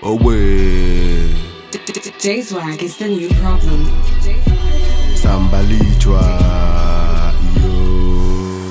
Owe J-Swag is the new problem. Sambalichwa yo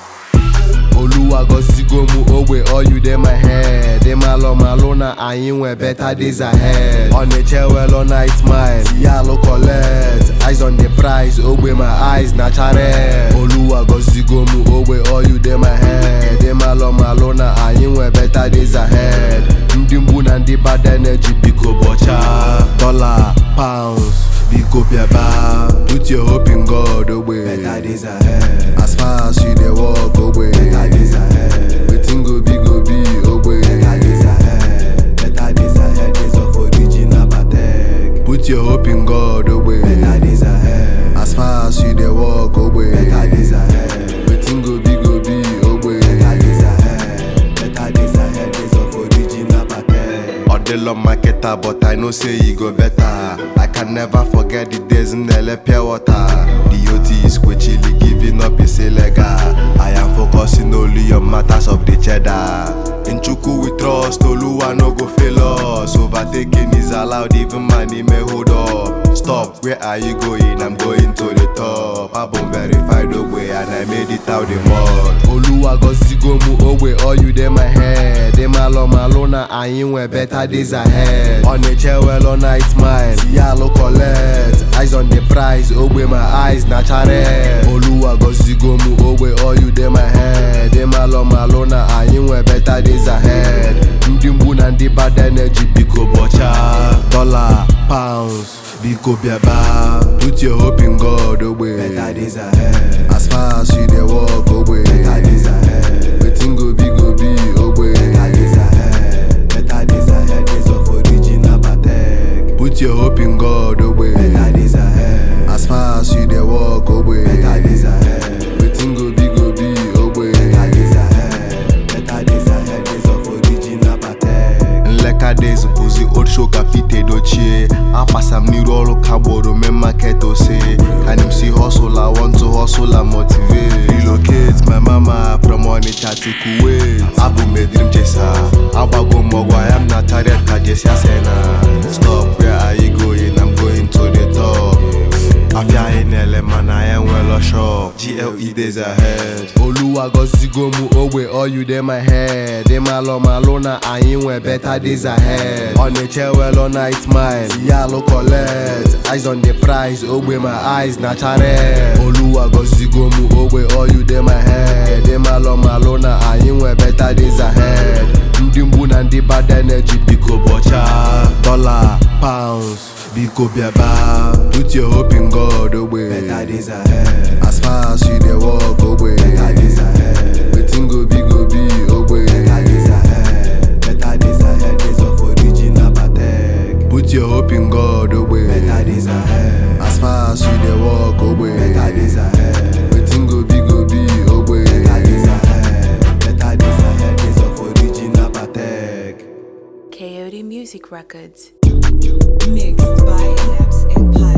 Oluwa gozigo mu ogbe all you dey my head Dey malo malo na anyị nwe better days ahead Ọ na-eche well all night mile Yalo collect Eyes on the prize ogbe my eyes na chare Oluwa gozigo mu ogbe all you dey my head Dey malo malo na anyị nwe better days ahead Ndị mgbu na ndị bad energy biko bọcha Dollar, pounds, biko bịaba Put your hope in God ogbe Better days ahead. As far as you dey walk ogbe Better days ahead. Wetin go be go be ogbe Better days ahead. Better days ahead. Days of original Patek. Put your hope in God ogbe Better days ahead. As far as you dey walk ogbe Better days ahead. Wetin go be go be ogbe Better days ahead. Better days ahead. Days of original Patek. Odelo marketer but I know say e go better I can never forget the days in Ele pure water The OT is quickly giving up is illegal I am focusing only on matters of the cheddar In Chukwu we trust Oluwa no go fail us Overtaking is allowed even money may hold up Stop, where are you going? I'm going to the top Album verified ogbe and I made it out the mud Oluwa gozigo mu ogbe all you dey my head Dey malo malo na anyị nwe better days ahead Ọ na-eche well all night mile Yalo collect Eyes on the prize ogbe my eyes na chare Oluwa gozigo mu ogbe all you dey my head Dey malo malo na anyị nwe better days ahead Ndị mgbu na ndị bad energy biko bọcha Dollar, pounds, biko bịaba Put your hope in God ogbe Better days ahead. As far as you dey walk ogbe Better days ahead. Wetin go be go be ogbe Better days ahead. Better days ahead. Days of original Patek. Put your hope in God ogbe Better days ahead. As far as you dey walk ogbe Better days ahead. Wetin go be go be ogbe Better days ahead. Better days ahead. Days of original Patek. Nleka days bụzi old show ka Pete dochie apasa m n'iru ọrụ ka gboro mee market ose Can you see hustle I want to hustle and motivate Relocate my mama from Onitsha to Kuwait Abụ m a dream chaser agbago m ọgwụ I am na chariot ka Jesse Asena Stop where are you going I'm going to the top afia anyị na-ele mana anyị enwelo shop GLE days ahead Oluwa gozigo mu ogbe all you dey my head Dey malo malo na anyị nwe better days ahead Ọ na-eche well all night mile Yalo collect Eyes on the prize ogbe my eyes na chare Oluwa gozigo mu ogbe all you dey my head Dey malo malo na anyị nwe better days ahead Ndị mgbu na ndị bad energy biko bọcha Dollar, pounds, biko bịaba Put your hope in God ogbe Better days ahead. As far as you dey walk ogbe Better days ahead. Wetin go be go be ogbe Better days ahead. Better days ahead. Days of original Patek. Put your hope in God ogbe Better days ahead. As far as you dey walk ogbe Better days ahead. Wetin go be go be ogbe Better days ahead. Better days ahead. Days of original Patek. Coyote Music Records. Mixed by Naps and Pie.